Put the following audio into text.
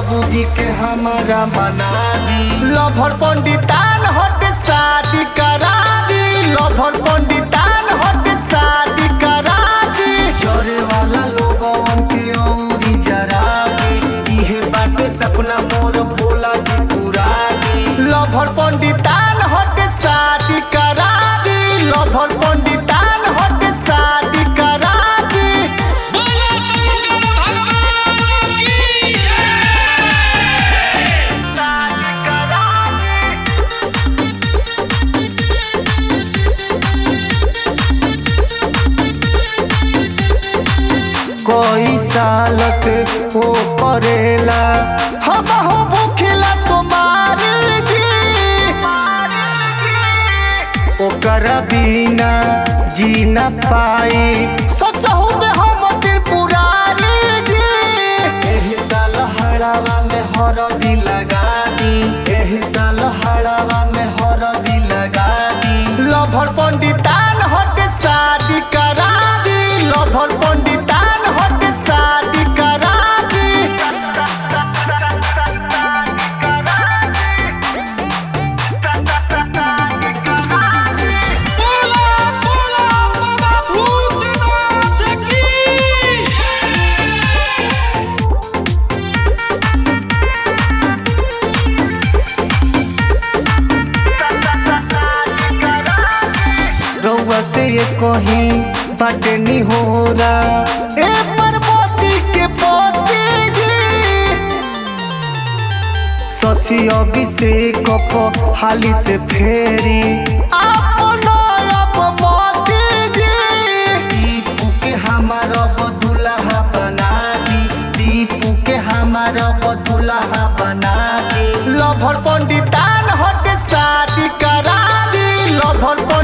बाबूजी के हमारा मना दी लभर पंडितान हट शादी करा दी लभर पंडितान हट शादी करा दी जोरे वाला लोगन के औरी जरा दी इहे बाटे सपना मोर भोला जी पूरा दी लभर पंडितान हट शादी करा दी लभर पंडितान हट शादी करा दी बोलो शंकर भगवान की जय कोई साल से वो करेला हम हो भूखिला सोमार जी ओकर बिना जी न पाई सचहु में हम त्रिपुरारी जी एही साल हड़ावा में हरदी लगा दी एही साल हड़ावा में हरदी लगा दी लभर पंडितान हट शादी करा दी लभर पंडितान हट शादी करा दी बोलो बोलो बाबा भूतनाथ की रउआ से ये कहीं बाटे नी हो रहा ए पार्वती के पति जी शशि अभिषेक प हाली से फेरी आपन अब मोती जी दीपू के हमार बदुल्हा बना दी दीपू के हमार बदुल्हा बना दी लभर पंडितान हट शादी करा दी लभर